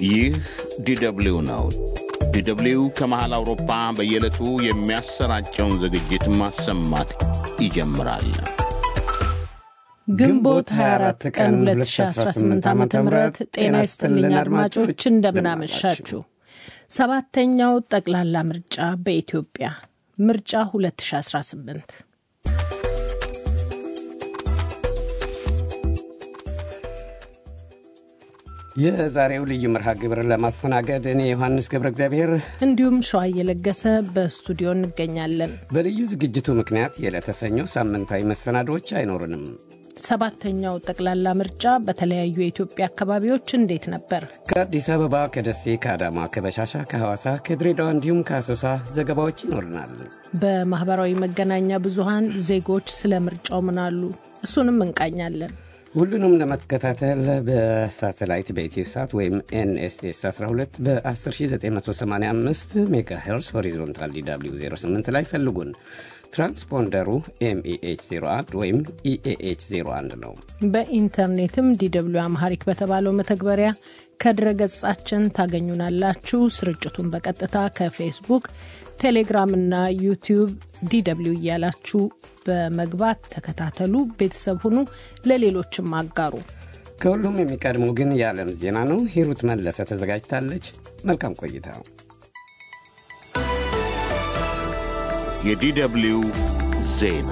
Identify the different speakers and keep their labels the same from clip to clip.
Speaker 1: ይህ ዲደብሊው ነው። ዲደብሊው ከመሃል አውሮፓ በየዕለቱ የሚያሰራጨውን ዝግጅት ማሰማት ይጀምራል።
Speaker 2: ግንቦት 24 ቀን 2018 ዓ ም ጤና ይስጥልኝ አድማጮች፣ እንደምናመሻችሁ። ሰባተኛው ጠቅላላ ምርጫ በኢትዮጵያ ምርጫ 2018
Speaker 3: የዛሬው ልዩ መርሃ ግብር ለማስተናገድ እኔ ዮሐንስ ገብረ እግዚአብሔር
Speaker 2: እንዲሁም ሸዋ እየለገሰ በስቱዲዮ እንገኛለን።
Speaker 3: በልዩ ዝግጅቱ ምክንያት የዕለተ ሰኞ ሳምንታዊ መሰናዶዎች አይኖርንም።
Speaker 2: ሰባተኛው ጠቅላላ ምርጫ በተለያዩ የኢትዮጵያ አካባቢዎች እንዴት ነበር?
Speaker 3: ከአዲስ አበባ፣ ከደሴ፣ ከአዳማ፣ ከበሻሻ፣ ከሐዋሳ፣ ከድሬዳዋ እንዲሁም ከአሶሳ ዘገባዎች ይኖርናል።
Speaker 2: በማህበራዊ መገናኛ ብዙሃን ዜጎች ስለ ምርጫው ምን አሉ? እሱንም እንቃኛለን።
Speaker 3: ሁሉንም ለመከታተል በሳተላይት በኢትዮ ሳት ወይም ኤንኤስኤስ 12 በ10985 ሜጋ ሄርስ ሆሪዞንታል ዲw 08 ላይ ፈልጉን። ትራንስፖንደሩ ኤምኢኤች 01 ወይም ኢኤኤች 01 ነው።
Speaker 2: በኢንተርኔትም ዲw አምሃሪክ በተባለው መተግበሪያ ከድረ ገጻችን ታገኙናላችሁ። ስርጭቱን በቀጥታ ከፌስቡክ ቴሌግራም እና ዩቲዩብ ዲw እያላችሁ በመግባት ተከታተሉ፣ ቤተሰብ ሁኑ፣ ለሌሎችም አጋሩ።
Speaker 3: ከሁሉም የሚቀድመው ግን የዓለም ዜና ነው። ሂሩት መለሰ ተዘጋጅታለች። መልካም ቆይታ።
Speaker 1: የዲደብሊው ዜና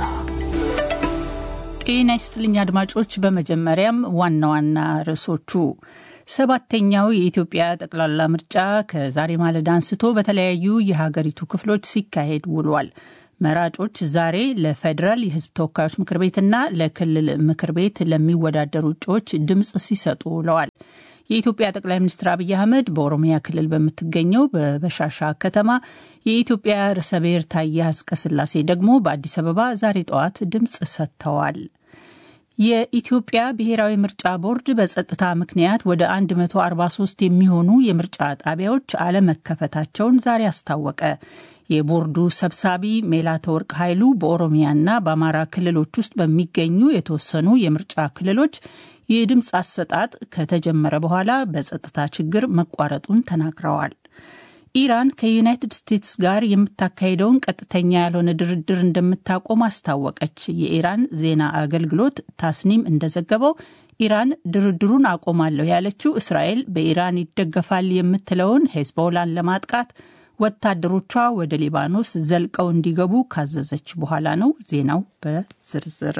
Speaker 4: ጤና ይስጥልኝ አድማጮች። በመጀመሪያም ዋና ዋና ርዕሶቹ ሰባተኛው የኢትዮጵያ ጠቅላላ ምርጫ ከዛሬ ማለዳ አንስቶ በተለያዩ የሀገሪቱ ክፍሎች ሲካሄድ ውሏል። መራጮች ዛሬ ለፌዴራል የሕዝብ ተወካዮች ምክር ቤትና ለክልል ምክር ቤት ለሚወዳደሩ እጩዎች ድምፅ ሲሰጡ ውለዋል። የኢትዮጵያ ጠቅላይ ሚኒስትር አብይ አህመድ በኦሮሚያ ክልል በምትገኘው በበሻሻ ከተማ፣ የኢትዮጵያ ርዕሰ ብሔር ታዬ አጽቀሥላሴ ደግሞ በአዲስ አበባ ዛሬ ጠዋት ድምፅ ሰጥተዋል። የኢትዮጵያ ብሔራዊ ምርጫ ቦርድ በጸጥታ ምክንያት ወደ 143 የሚሆኑ የምርጫ ጣቢያዎች አለመከፈታቸውን ዛሬ አስታወቀ። የቦርዱ ሰብሳቢ ሜላተወርቅ ኃይሉ በኦሮሚያና በአማራ ክልሎች ውስጥ በሚገኙ የተወሰኑ የምርጫ ክልሎች የድምፅ አሰጣጥ ከተጀመረ በኋላ በጸጥታ ችግር መቋረጡን ተናግረዋል። ኢራን ከዩናይትድ ስቴትስ ጋር የምታካሄደውን ቀጥተኛ ያልሆነ ድርድር እንደምታቆም አስታወቀች። የኢራን ዜና አገልግሎት ታስኒም እንደዘገበው ኢራን ድርድሩን አቆማለሁ ያለችው እስራኤል በኢራን ይደገፋል የምትለውን ሄዝቦላን ለማጥቃት ወታደሮቿ ወደ ሊባኖስ ዘልቀው እንዲገቡ ካዘዘች በኋላ ነው። ዜናው በዝርዝር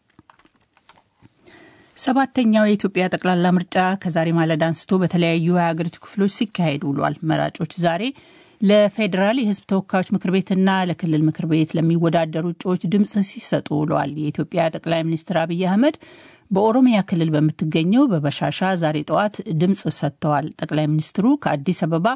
Speaker 4: ሰባተኛው የኢትዮጵያ ጠቅላላ ምርጫ ከዛሬ ማለዳ አንስቶ በተለያዩ የሀገሪቱ ክፍሎች ሲካሄድ ውሏል። መራጮች ዛሬ ለፌዴራል የሕዝብ ተወካዮች ምክር ቤትና ለክልል ምክር ቤት ለሚወዳደሩ እጩዎች ድምፅ ሲሰጡ ውለዋል። የኢትዮጵያ ጠቅላይ ሚኒስትር አብይ አህመድ በኦሮሚያ ክልል በምትገኘው በበሻሻ ዛሬ ጠዋት ድምፅ ሰጥተዋል። ጠቅላይ ሚኒስትሩ ከአዲስ አበባ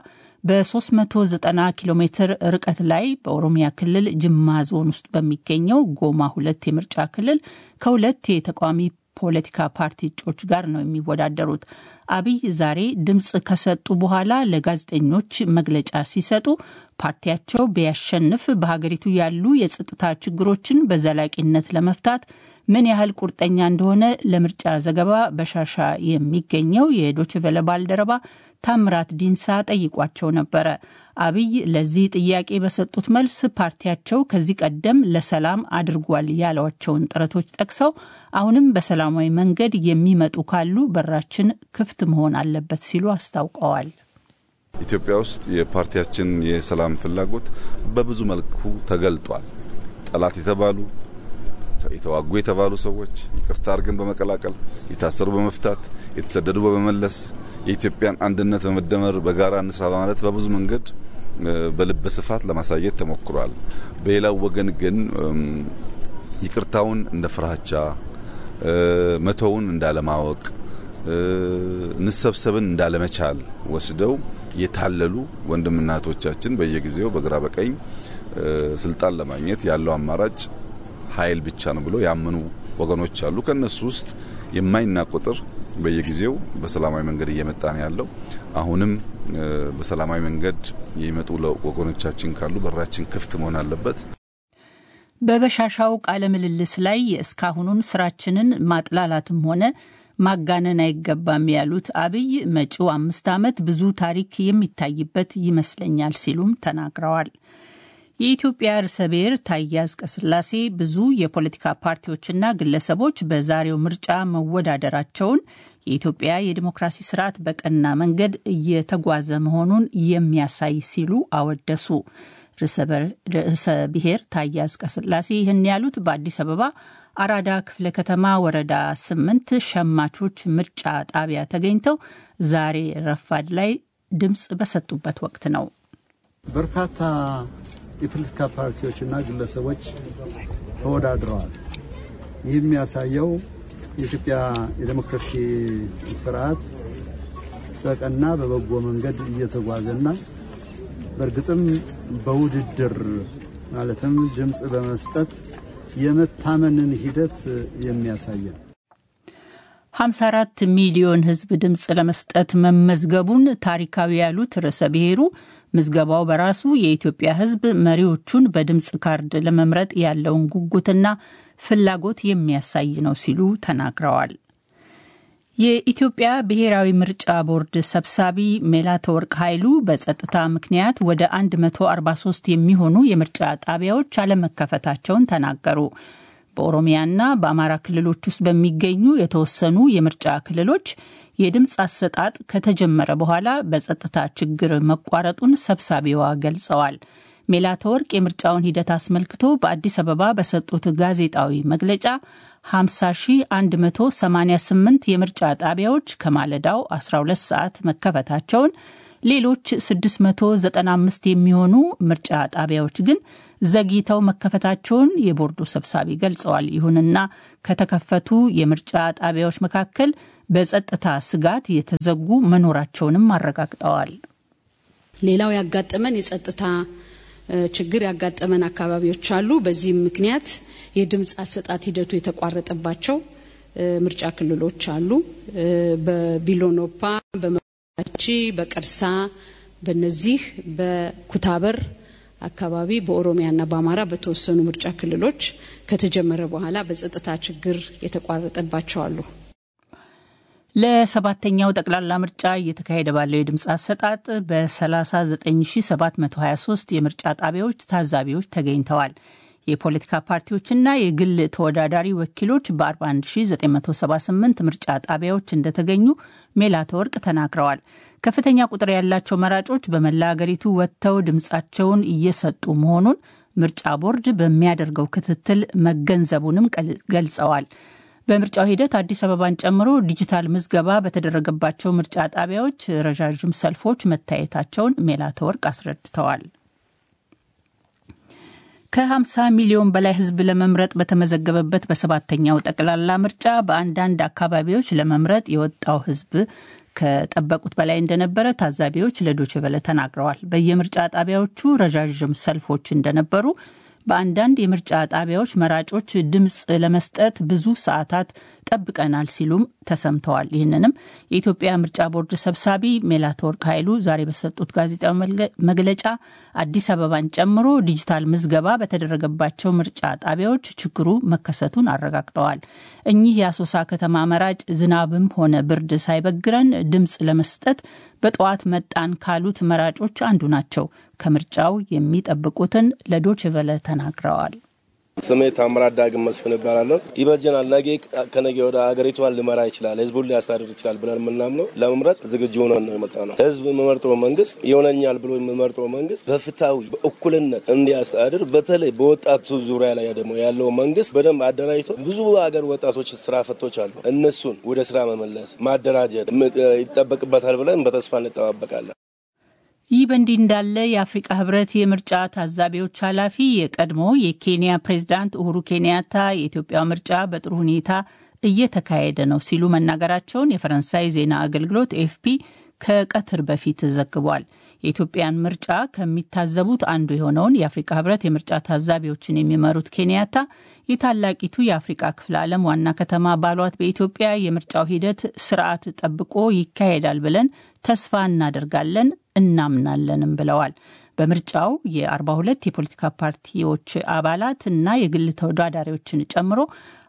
Speaker 4: በ390 ኪሎ ሜትር ርቀት ላይ በኦሮሚያ ክልል ጅማ ዞን ውስጥ በሚገኘው ጎማ ሁለት የምርጫ ክልል ከሁለት የተቃዋሚ ፖለቲካ ፓርቲ እጩዎች ጋር ነው የሚወዳደሩት። አብይ ዛሬ ድምፅ ከሰጡ በኋላ ለጋዜጠኞች መግለጫ ሲሰጡ ፓርቲያቸው ቢያሸንፍ በሀገሪቱ ያሉ የጸጥታ ችግሮችን በዘላቂነት ለመፍታት ምን ያህል ቁርጠኛ እንደሆነ ለምርጫ ዘገባ በሻሻ የሚገኘው የዶችቨለ ባልደረባ ታምራት ዲንሳ ጠይቋቸው ነበረ። አብይ ለዚህ ጥያቄ በሰጡት መልስ ፓርቲያቸው ከዚህ ቀደም ለሰላም አድርጓል ያሏቸውን ጥረቶች ጠቅሰው አሁንም በሰላማዊ መንገድ የሚመጡ ካሉ በራችን ክፍት መሆን አለበት ሲሉ አስታውቀዋል።
Speaker 5: ኢትዮጵያ ውስጥ የፓርቲያችን የሰላም ፍላጎት በብዙ መልኩ ተገልጧል። ጠላት የተባሉ የተዋጉ የተባሉ ሰዎች ይቅርታ አድርገን በመቀላቀል የታሰሩ በመፍታት የተሰደዱ በመመለስ የኢትዮጵያን አንድነት በመደመር በጋራ እንስራ በማለት በብዙ መንገድ በልበ ስፋት ለማሳየት ተሞክሯል። በሌላው ወገን ግን ይቅርታውን እንደ ፍራቻ፣ መተውን እንዳለማወቅ፣ እንሰብሰብን እንዳለመቻል ወስደው የታለሉ ወንድምና እህቶቻችን በየጊዜው በግራ በቀኝ ስልጣን ለማግኘት ያለው አማራጭ ኃይል ብቻ ነው ብሎ ያመኑ ወገኖች አሉ። ከነሱ ውስጥ የማይናቅ ቁጥር በየጊዜው በሰላማዊ መንገድ እየመጣ ነው ያለው። አሁንም በሰላማዊ መንገድ የሚመጡ ወገኖቻችን ካሉ በራችን ክፍት መሆን አለበት።
Speaker 4: በበሻሻው ቃለ ምልልስ ላይ የእስካሁኑን ስራችንን ማጥላላትም ሆነ ማጋነን አይገባም ያሉት አብይ መጪው አምስት ዓመት ብዙ ታሪክ የሚታይበት ይመስለኛል ሲሉም ተናግረዋል። የኢትዮጵያ ርዕሰ ብሔር ታዬ አጽቀሥላሴ ብዙ የፖለቲካ ፓርቲዎችና ግለሰቦች በዛሬው ምርጫ መወዳደራቸውን የኢትዮጵያ የዲሞክራሲ ስርዓት በቀና መንገድ እየተጓዘ መሆኑን የሚያሳይ ሲሉ አወደሱ። ርዕሰ ብሔር ታዬ አጽቀሥላሴ ይህን ያሉት በአዲስ አበባ አራዳ ክፍለ ከተማ ወረዳ ስምንት ሸማቾች ምርጫ ጣቢያ ተገኝተው ዛሬ ረፋድ ላይ ድምፅ በሰጡበት ወቅት ነው።
Speaker 6: በርካታ የፖለቲካ ፓርቲዎችና ግለሰቦች ተወዳድረዋል። ይህ የሚያሳየው የኢትዮጵያ የዴሞክራሲ ስርዓት በቀና በበጎ መንገድ እየተጓዘና በእርግጥም በውድድር ማለትም ድምፅ በመስጠት የመታመንን ሂደት የሚያሳይ ነው።
Speaker 4: 54 ሚሊዮን ሕዝብ ድምፅ ለመስጠት መመዝገቡን ታሪካዊ ያሉት ርዕሰ ብሔሩ ምዝገባው በራሱ የኢትዮጵያ ሕዝብ መሪዎቹን በድምፅ ካርድ ለመምረጥ ያለውን ጉጉትና ፍላጎት የሚያሳይ ነው ሲሉ ተናግረዋል። የኢትዮጵያ ብሔራዊ ምርጫ ቦርድ ሰብሳቢ መላተወርቅ ኃይሉ በጸጥታ ምክንያት ወደ 143 የሚሆኑ የምርጫ ጣቢያዎች አለመከፈታቸውን ተናገሩ። በኦሮሚያና በአማራ ክልሎች ውስጥ በሚገኙ የተወሰኑ የምርጫ ክልሎች የድምፅ አሰጣጥ ከተጀመረ በኋላ በጸጥታ ችግር መቋረጡን ሰብሳቢዋ ገልጸዋል። ሜላተወርቅ የምርጫውን ሂደት አስመልክቶ በአዲስ አበባ በሰጡት ጋዜጣዊ መግለጫ 50188 የምርጫ ጣቢያዎች ከማለዳው 12 ሰዓት መከፈታቸውን፣ ሌሎች 695 የሚሆኑ ምርጫ ጣቢያዎች ግን ዘግይተው መከፈታቸውን የቦርዱ ሰብሳቢ ገልጸዋል። ይሁንና ከተከፈቱ የምርጫ ጣቢያዎች መካከል በጸጥታ ስጋት የተዘጉ መኖራቸውንም አረጋግጠዋል።
Speaker 7: ሌላው ያጋጠመን የጸጥታ ችግር ያጋጠመን አካባቢዎች አሉ። በዚህም ምክንያት የድምፅ አሰጣት ሂደቱ የተቋረጠባቸው ምርጫ ክልሎች አሉ። በቢሎኖፓ፣ በመቺ፣ በቀርሳ በነዚህ በኩታበር አካባቢ በኦሮሚያና በአማራ በተወሰኑ ምርጫ ክልሎች ከተጀመረ በኋላ በጸጥታ ችግር የተቋረጠባቸው አሉ።
Speaker 4: ለሰባተኛው ጠቅላላ ምርጫ እየተካሄደ ባለው የድምፅ አሰጣጥ በ39723 የምርጫ ጣቢያዎች ታዛቢዎች ተገኝተዋል። የፖለቲካ ፓርቲዎችና የግል ተወዳዳሪ ወኪሎች በ41978 ምርጫ ጣቢያዎች እንደተገኙ ሜላተወርቅ ተናግረዋል። ከፍተኛ ቁጥር ያላቸው መራጮች በመላ አገሪቱ ወጥተው ድምፃቸውን እየሰጡ መሆኑን ምርጫ ቦርድ በሚያደርገው ክትትል መገንዘቡንም ገልጸዋል። በምርጫው ሂደት አዲስ አበባን ጨምሮ ዲጂታል ምዝገባ በተደረገባቸው ምርጫ ጣቢያዎች ረዣዥም ሰልፎች መታየታቸውን ሜላተወርቅ አስረድተዋል። ከ50 ሚሊዮን በላይ ሕዝብ ለመምረጥ በተመዘገበበት በሰባተኛው ጠቅላላ ምርጫ በአንዳንድ አካባቢዎች ለመምረጥ የወጣው ሕዝብ ከጠበቁት በላይ እንደነበረ ታዛቢዎች ለዶችቨለ ተናግረዋል። በየምርጫ ጣቢያዎቹ ረዣዥም ሰልፎች እንደነበሩ በአንዳንድ የምርጫ ጣቢያዎች መራጮች ድምፅ ለመስጠት ብዙ ሰዓታት ጠብቀናል ሲሉም ተሰምተዋል። ይህንንም የኢትዮጵያ ምርጫ ቦርድ ሰብሳቢ ሜላትወርቅ ኃይሉ ዛሬ በሰጡት ጋዜጣዊ መግለጫ አዲስ አበባን ጨምሮ ዲጂታል ምዝገባ በተደረገባቸው ምርጫ ጣቢያዎች ችግሩ መከሰቱን አረጋግጠዋል። እኚህ የአሶሳ ከተማ መራጭ ዝናብም ሆነ ብርድ ሳይበግረን ድምፅ ለመስጠት በጠዋት መጣን ካሉት መራጮች አንዱ ናቸው። ከምርጫው የሚጠብቁትን ለዶችቨለ ተናግረዋል።
Speaker 8: ስሜ ታምራት ዳግም መስፍን እባላለሁ። ይበጀናል፣ ነገ ከነገ ወደ ሀገሪቷን ሊመራ ይችላል፣ ህዝቡን ሊያስተዳድር ይችላል ብለን የምናምነው ለመምረጥ ዝግጁ ሆነን ነው የመጣ ነው። ህዝብ የምመርጠው መንግስት ይሆነኛል ብሎ የምመርጠው መንግስት በፍትሐዊ በእኩልነት እንዲያስተዳድር፣ በተለይ በወጣቱ ዙሪያ ላይ ደግሞ ያለው መንግስት በደንብ አደራጅቶ ብዙ ሀገር ወጣቶች ስራ ፈቶች አሉ፣ እነሱን ወደ ስራ መመለስ ማደራጀት ይጠበቅበታል ብለን በተስፋ እንጠባበቃለን።
Speaker 4: ይህ በእንዲህ እንዳለ የአፍሪቃ ህብረት የምርጫ ታዛቢዎች ኃላፊ የቀድሞ የኬንያ ፕሬዝዳንት ኡሁሩ ኬንያታ የኢትዮጵያ ምርጫ በጥሩ ሁኔታ እየተካሄደ ነው ሲሉ መናገራቸውን የፈረንሳይ ዜና አገልግሎት ኤፍፒ ከቀትር በፊት ዘግቧል። የኢትዮጵያን ምርጫ ከሚታዘቡት አንዱ የሆነውን የአፍሪካ ህብረት የምርጫ ታዛቢዎችን የሚመሩት ኬንያታ የታላቂቱ የአፍሪቃ ክፍለ ዓለም ዋና ከተማ ባሏት በኢትዮጵያ የምርጫው ሂደት ስርዓት ጠብቆ ይካሄዳል ብለን ተስፋ እናደርጋለን እናምናለንም ብለዋል። በምርጫው የ42 የፖለቲካ ፓርቲዎች አባላት እና የግል ተወዳዳሪዎችን ጨምሮ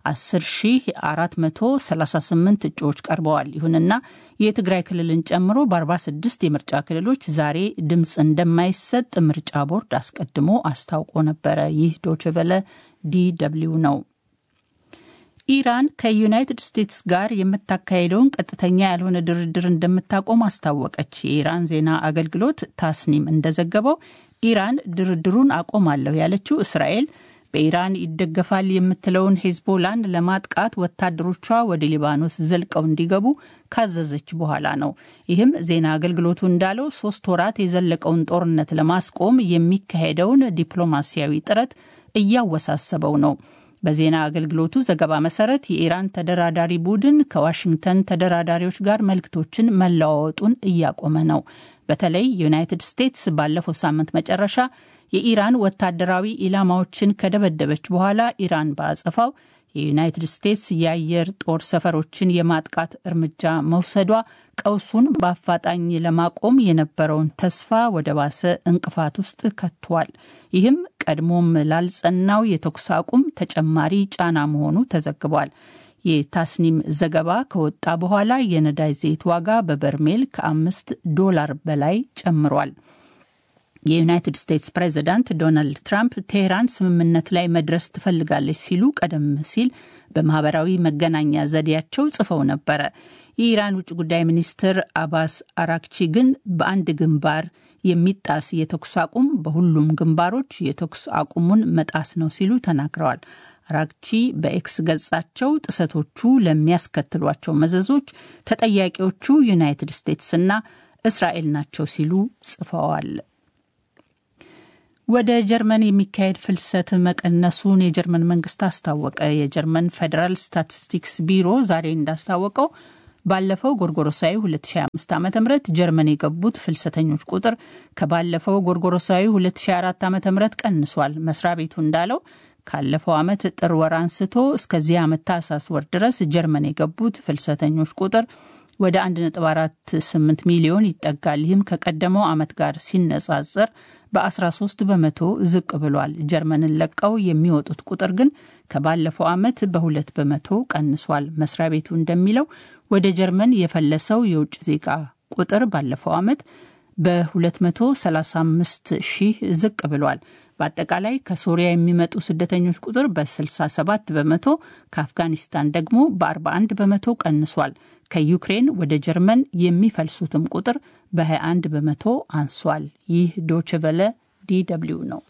Speaker 4: 10438 እጩዎች ቀርበዋል። ይሁንና የትግራይ ክልልን ጨምሮ በ46 የምርጫ ክልሎች ዛሬ ድምፅ እንደማይሰጥ ምርጫ ቦርድ አስቀድሞ አስታውቆ ነበረ። ይህ ዶችቨለ ዲደብሊው ነው። ኢራን ከዩናይትድ ስቴትስ ጋር የምታካሄደውን ቀጥተኛ ያልሆነ ድርድር እንደምታቆም አስታወቀች። የኢራን ዜና አገልግሎት ታስኒም እንደዘገበው ኢራን ድርድሩን አቆማለሁ ያለችው እስራኤል በኢራን ይደገፋል የምትለውን ሄዝቦላን ለማጥቃት ወታደሮቿ ወደ ሊባኖስ ዘልቀው እንዲገቡ ካዘዘች በኋላ ነው። ይህም ዜና አገልግሎቱ እንዳለው ሶስት ወራት የዘለቀውን ጦርነት ለማስቆም የሚካሄደውን ዲፕሎማሲያዊ ጥረት እያወሳሰበው ነው። በዜና አገልግሎቱ ዘገባ መሰረት የኢራን ተደራዳሪ ቡድን ከዋሽንግተን ተደራዳሪዎች ጋር መልእክቶችን መለዋወጡን እያቆመ ነው። በተለይ ዩናይትድ ስቴትስ ባለፈው ሳምንት መጨረሻ የኢራን ወታደራዊ ኢላማዎችን ከደበደበች በኋላ ኢራን በአጸፋው የዩናይትድ ስቴትስ የአየር ጦር ሰፈሮችን የማጥቃት እርምጃ መውሰዷ ቀውሱን በአፋጣኝ ለማቆም የነበረውን ተስፋ ወደ ባሰ እንቅፋት ውስጥ ከቷል። ይህም ቀድሞም ላልጸናው የተኩስ አቁም ተጨማሪ ጫና መሆኑ ተዘግቧል። የታስኒም ዘገባ ከወጣ በኋላ የነዳጅ ዘይት ዋጋ በበርሜል ከአምስት ዶላር በላይ ጨምሯል። የዩናይትድ ስቴትስ ፕሬዚዳንት ዶናልድ ትራምፕ ቴህራን ስምምነት ላይ መድረስ ትፈልጋለች ሲሉ ቀደም ሲል በማህበራዊ መገናኛ ዘዴያቸው ጽፈው ነበረ። የኢራን ውጭ ጉዳይ ሚኒስትር አባስ አራክቺ ግን በአንድ ግንባር የሚጣስ የተኩስ አቁም በሁሉም ግንባሮች የተኩስ አቁሙን መጣስ ነው ሲሉ ተናግረዋል። አራክቺ በኤክስ ገጻቸው ጥሰቶቹ ለሚያስከትሏቸው መዘዞች ተጠያቂዎቹ ዩናይትድ ስቴትስና እስራኤል ናቸው ሲሉ ጽፈዋል። ወደ ጀርመን የሚካሄድ ፍልሰት መቀነሱን የጀርመን መንግስት አስታወቀ። የጀርመን ፌዴራል ስታቲስቲክስ ቢሮ ዛሬ እንዳስታወቀው ባለፈው ጎርጎሮሳዊ 2025 ዓ ም ጀርመን የገቡት ፍልሰተኞች ቁጥር ከባለፈው ጎርጎሮሳዊ 2004 ዓ ም ቀንሷል። መስሪያ ቤቱ እንዳለው ካለፈው ዓመት ጥር ወር አንስቶ እስከዚህ ዓመት ታህሳስ ወር ድረስ ጀርመን የገቡት ፍልሰተኞች ቁጥር ወደ 1.48 ሚሊዮን ይጠጋል። ይህም ከቀደመው ዓመት ጋር ሲነጻጸር በ13 በመቶ ዝቅ ብሏል። ጀርመንን ለቀው የሚወጡት ቁጥር ግን ከባለፈው ዓመት በሁለት በመቶ ቀንሷል። መስሪያ ቤቱ እንደሚለው ወደ ጀርመን የፈለሰው የውጭ ዜጋ ቁጥር ባለፈው ዓመት በ235 ሺህ ዝቅ ብሏል። በአጠቃላይ ከሶሪያ የሚመጡ ስደተኞች ቁጥር በ67 በመቶ ከአፍጋኒስታን ደግሞ በ41 በመቶ ቀንሷል። ከዩክሬን ወደ ጀርመን የሚፈልሱትም ቁጥር በ21 በመቶ አንሷል። ይህ ዶችቨለ ዲደብሊው ነው።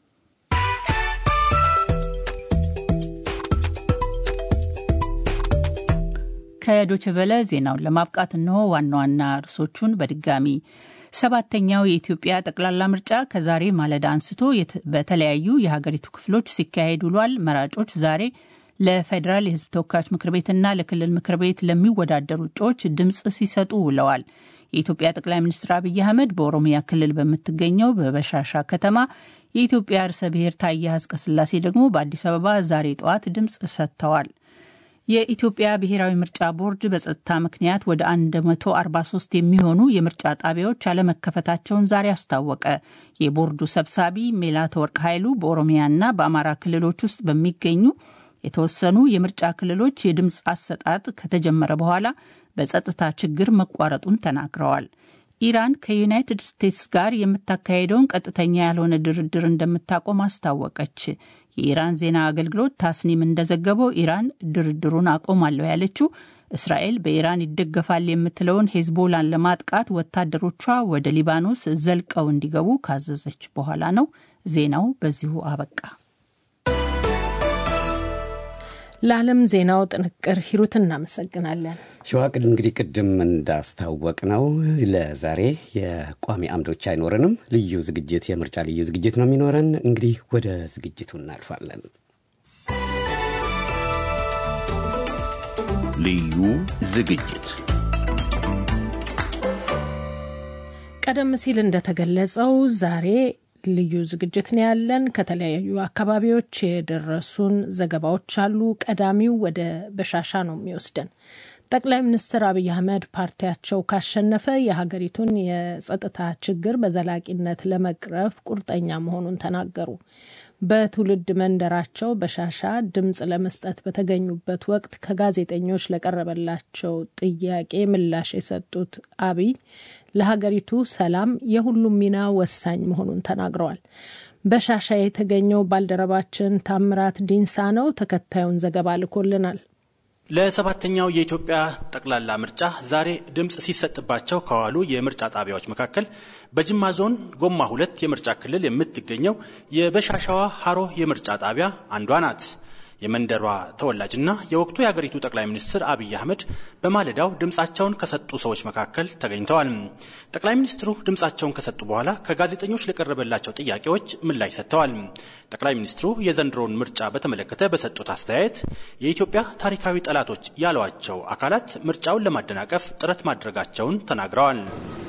Speaker 4: ከዶችቨለ ዜናውን ለማብቃት እነሆ ዋና ዋና ርዕሶቹን በድጋሚ ሰባተኛው የኢትዮጵያ ጠቅላላ ምርጫ ከዛሬ ማለዳ አንስቶ በተለያዩ የሀገሪቱ ክፍሎች ሲካሄድ ውሏል። መራጮች ዛሬ ለፌዴራል የሕዝብ ተወካዮች ምክር ቤትና ለክልል ምክር ቤት ለሚወዳደሩ እጩዎች ድምፅ ሲሰጡ ውለዋል። የኢትዮጵያ ጠቅላይ ሚኒስትር አብይ አህመድ በኦሮሚያ ክልል በምትገኘው በበሻሻ ከተማ፣ የኢትዮጵያ ርዕሰ ብሔር ታዬ አጽቀሥላሴ ደግሞ በአዲስ አበባ ዛሬ ጠዋት ድምፅ ሰጥተዋል። የኢትዮጵያ ብሔራዊ ምርጫ ቦርድ በጸጥታ ምክንያት ወደ 143 የሚሆኑ የምርጫ ጣቢያዎች አለመከፈታቸውን ዛሬ አስታወቀ። የቦርዱ ሰብሳቢ ሜላተወርቅ ኃይሉ በኦሮሚያና በአማራ ክልሎች ውስጥ በሚገኙ የተወሰኑ የምርጫ ክልሎች የድምፅ አሰጣጥ ከተጀመረ በኋላ በጸጥታ ችግር መቋረጡን ተናግረዋል። ኢራን ከዩናይትድ ስቴትስ ጋር የምታካሄደውን ቀጥተኛ ያልሆነ ድርድር እንደምታቆም አስታወቀች። የኢራን ዜና አገልግሎት ታስኒም እንደዘገበው ኢራን ድርድሩን አቆማለሁ ያለችው እስራኤል በኢራን ይደገፋል የምትለውን ሄዝቦላን ለማጥቃት ወታደሮቿ ወደ ሊባኖስ ዘልቀው እንዲገቡ ካዘዘች በኋላ ነው። ዜናው በዚሁ አበቃ።
Speaker 2: ለዓለም ዜናው ጥንቅር ሂሩት እናመሰግናለን።
Speaker 3: ሸዋቅድ እንግዲህ ቅድም እንዳስታወቅ ነው ለዛሬ የቋሚ አምዶች አይኖረንም። ልዩ ዝግጅት የምርጫ ልዩ ዝግጅት ነው የሚኖረን። እንግዲህ ወደ ዝግጅቱ እናልፋለን።
Speaker 1: ልዩ ዝግጅት
Speaker 2: ቀደም ሲል እንደተገለጸው ዛሬ ልዩ ዝግጅት ነው ያለን። ከተለያዩ አካባቢዎች የደረሱን ዘገባዎች አሉ። ቀዳሚው ወደ በሻሻ ነው የሚወስደን። ጠቅላይ ሚኒስትር አብይ አህመድ ፓርቲያቸው ካሸነፈ የሀገሪቱን የጸጥታ ችግር በዘላቂነት ለመቅረፍ ቁርጠኛ መሆኑን ተናገሩ። በትውልድ መንደራቸው በሻሻ ድምፅ ለመስጠት በተገኙበት ወቅት ከጋዜጠኞች ለቀረበላቸው ጥያቄ ምላሽ የሰጡት አብይ ለሀገሪቱ ሰላም የሁሉም ሚና ወሳኝ መሆኑን ተናግረዋል። በሻሻ የተገኘው ባልደረባችን ታምራት ዲንሳ ነው። ተከታዩን ዘገባ ልኮልናል።
Speaker 9: ለሰባተኛው የኢትዮጵያ ጠቅላላ ምርጫ ዛሬ ድምፅ ሲሰጥባቸው ከዋሉ የምርጫ ጣቢያዎች መካከል በጅማ ዞን ጎማ ሁለት የምርጫ ክልል የምትገኘው የበሻሻዋ ሀሮ የምርጫ ጣቢያ አንዷ ናት። የመንደሯ ተወላጅና የወቅቱ የአገሪቱ ጠቅላይ ሚኒስትር አብይ አህመድ በማለዳው ድምፃቸውን ከሰጡ ሰዎች መካከል ተገኝተዋል። ጠቅላይ ሚኒስትሩ ድምፃቸውን ከሰጡ በኋላ ከጋዜጠኞች ለቀረበላቸው ጥያቄዎች ምላሽ ሰጥተዋል። ጠቅላይ ሚኒስትሩ የዘንድሮውን ምርጫ በተመለከተ በሰጡት አስተያየት የኢትዮጵያ ታሪካዊ ጠላቶች ያሏቸው አካላት ምርጫውን ለማደናቀፍ ጥረት ማድረጋቸውን ተናግረዋል።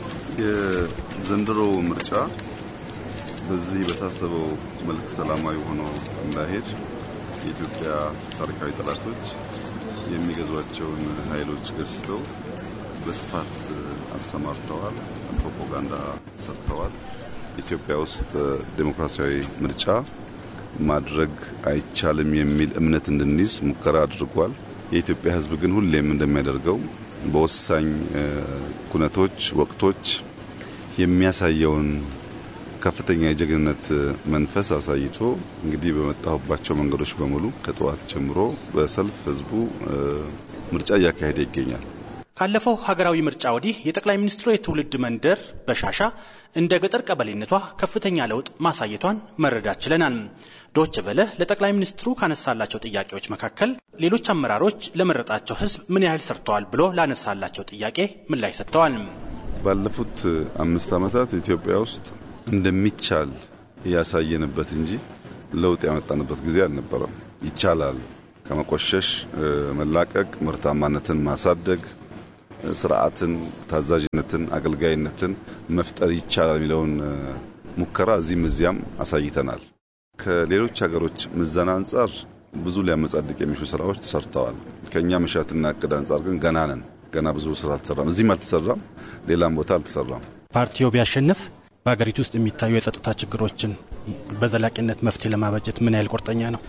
Speaker 5: የዘንድሮ ምርጫ በዚህ በታሰበው መልክ ሰላማዊ ሆኖ እንዳይሄድ የኢትዮጵያ ታሪካዊ ጠላቶች የሚገዟቸውን ኃይሎች ገዝተው በስፋት አሰማርተዋል። ፕሮፓጋንዳ ሰርተዋል። ኢትዮጵያ ውስጥ ዴሞክራሲያዊ ምርጫ ማድረግ አይቻልም የሚል እምነት እንድንይዝ ሙከራ አድርጓል። የኢትዮጵያ ሕዝብ ግን ሁሌም እንደሚያደርገው በወሳኝ ኩነቶች፣ ወቅቶች የሚያሳየውን ከፍተኛ የጀግንነት መንፈስ አሳይቶ እንግዲህ በመጣሁባቸው መንገዶች በሙሉ ከጠዋት ጀምሮ በሰልፍ ህዝቡ ምርጫ እያካሄደ ይገኛል።
Speaker 9: ካለፈው ሀገራዊ ምርጫ ወዲህ የጠቅላይ ሚኒስትሩ የትውልድ መንደር በሻሻ እንደ ገጠር ቀበሌነቷ ከፍተኛ ለውጥ ማሳየቷን መረዳት ችለናል። ዶች ቨለ ለጠቅላይ ሚኒስትሩ ካነሳላቸው ጥያቄዎች መካከል ሌሎች አመራሮች ለመረጣቸው ህዝብ ምን ያህል ሰርተዋል ብሎ ላነሳላቸው ጥያቄ ምላሽ ሰጥተዋል።
Speaker 5: ባለፉት አምስት ዓመታት ኢትዮጵያ ውስጥ እንደሚቻል ያሳየንበት እንጂ ለውጥ ያመጣንበት ጊዜ አልነበረም። ይቻላል ከመቆሸሽ መላቀቅ፣ ምርታማነትን ማሳደግ፣ ስርዓትን፣ ታዛዥነትን፣ አገልጋይነትን መፍጠር ይቻላል የሚለውን ሙከራ እዚህም እዚያም አሳይተናል። ከሌሎች ሀገሮች ምዘና አንጻር ብዙ ሊያመጻድቅ የሚሹ ስራዎች ተሰርተዋል። ከእኛ መሻትና እቅድ አንጻር ግን ገና ነን። ገና ብዙ ስራ አልተሰራም። እዚህም አልተሰራም፣ ሌላም ቦታ አልተሰራም።
Speaker 9: ፓርቲው ቢያሸንፍ በሀገሪቱ ውስጥ የሚታዩ የጸጥታ ችግሮችን በዘላቂነት መፍትሄ ለማበጀት ምን ያህል ቁርጠኛ ነው?